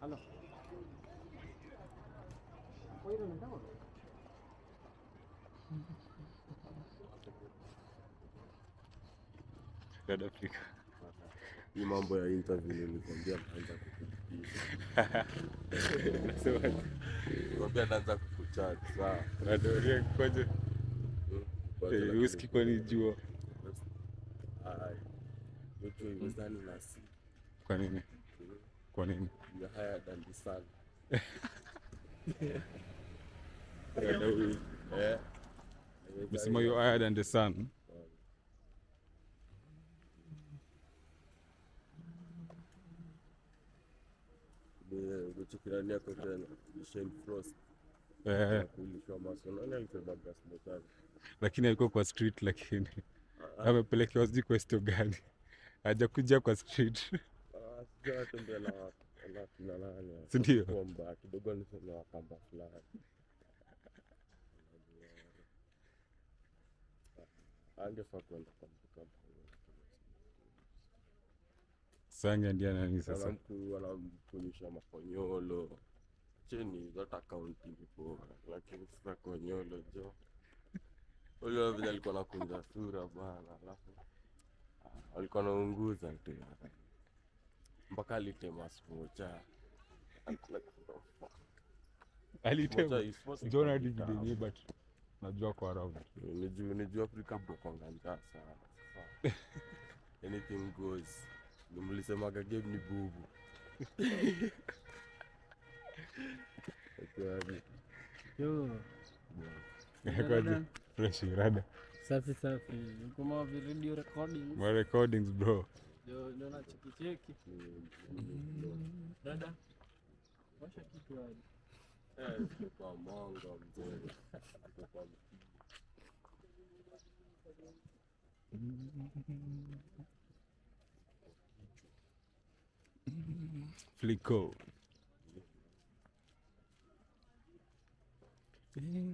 Halo. Kwa hiyo ndio Red Africa. Hii mambo ya interview nilikwambia naanza kukupigia. Nikwambia naanza kukuchat saa. Radoria kwaje? Eh, Whisky kwani jua. Ai. Yote iwezani na si. Kwa nini? Kwa nini? You are higher than the sun. Radoria. Eh. Umesema you higher than the sun. Kuchukirani yako tena. Shane Frost. Eh, Kulishwa maso. Nani alisemaga smokani? lakini alikuwa kwa street lakini amepelekewa sijui kwa sto gani. Hajakuja kwa street. Ah, sijui anatembea na na kina nani. Si ndio? Kwamba kidogo niseme wakamba fulani. Angefaa kwenda kwa mtu kama huyo. Sanga ndia nani sasa? Wanamku- wanamkunyisha makonyolo cheni zote akaunti before lakini sasa konyolo jo huyo vile alikuwa nakunja sura bana alafu ah, alikuwa naunguza tu mpaka alitema smocha Alitema. Sijaona hadi video yenyewe but najua kwa around. nijuu afrika bokonga njaa sana Sasa, anything goes nimlisemaga game ni bubu Ati, Yo, Kwaje? Fresh rada. safi safi. Kama vi radio recording. My recordings bro. Ndio ndio na cheki cheki. Dada. Washa kitu hadi. eh, kwa mongo mzee Kwa mpigo. Flico.